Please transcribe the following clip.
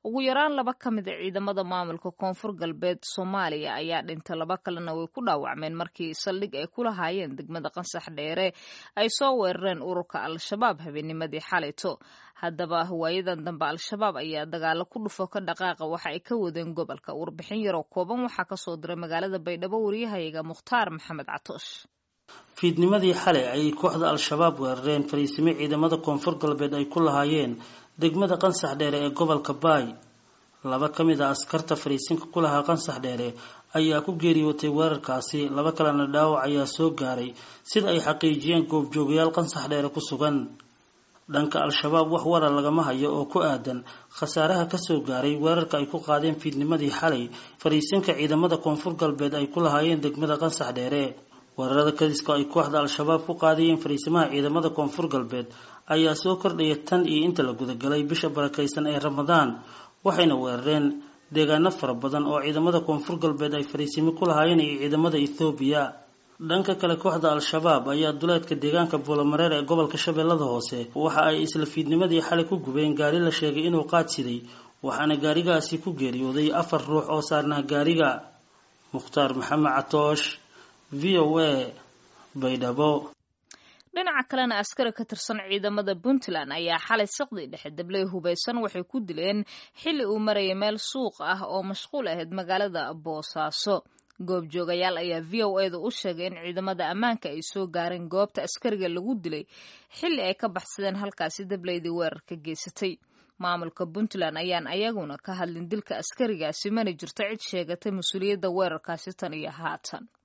ugu yaraan laba ka mid a ciidamada maamulka koonfur galbeed soomaaliya ayaa dhintay laba kalena way ku dhaawacmeen markii saldhig ay ku lahaayeen degmada qansax dheere ay soo weerareen ururka al-shabaab habeennimadii xalayto haddaba waayadan dambe al-shabaab ayaa dagaalo ku dhufo ka dhaqaaqa waxa ay ka wadeen gobolka warbixin yaroo kooban waxaa kasoo diray magaalada baydhabo waryahayaga mukhtaar maxamed catoosh fiidnimadii xalay ayay kooxda al-shabaab weerareen fariisimo ciidamada koonfur galbeed ay ku lahaayeen degmada qansax dheere ee gobolka baay laba ka mid a askarta fariisinka ku lahaa qansax dheere ayaa ku geeriyootay weerarkaasi laba kalena dhaawac ayaa soo gaaray sida ay xaqiijiyeen goobjoogayaal qansax dheere ku sugan dhanka al-shabaab wax warar lagama hayo oo ku aadan khasaaraha kasoo gaaray weerarka ay ku qaadeen fiidnimadii xalay fariisinka ciidamada koonfur galbeed ay ku lahaayeen degmada qansax dheere weerarada kadiska ay kooxda al-shabaab ku qaadayeen fariisimaha ciidamada koonfur galbeed ayaa soo kordhaya tan iyo inta la gudagalay bisha barakaysan ee ramadaan waxayna weerareen deegaano fara badan oo ciidamada koonfur galbeed ay fariisimo ku lahaayeen iyo ciidamada ethoobiya dhanka kale kooxda al-shabaab ayaa duleedka deegaanka buulamareer ee gobolka shabeellada hoose waxa ay isla fiidnimadii xalay ku gubeen gaari la sheegay inuu qaadsiday waxaana gaarigaasi ku geeriyooday afar ruux oo saarnaa gaariga mukhtaar maxamed catoosh v o a baydhabo dhinaca kalena askari ka tirsan ciidamada puntland ayaa xalay saqdii dhexe dabley hubaysan waxay ku dileen xilli uu marayay meel suuq ah oo mashquul ahayd magaalada boosaaso goobjoogayaal ayaa v o eda u sheegay in ciidamada ammaanka ay soo gaareen goobta askariga lagu dilay xilli ay ka baxsadeen halkaasi dableydii weerarka geysatay maamulka puntland ayaan ayaguna ka hadlin dilka askarigaasi mana jirto cid sheegatay mas-uuliyadda weerarkaasi tan iyo haatan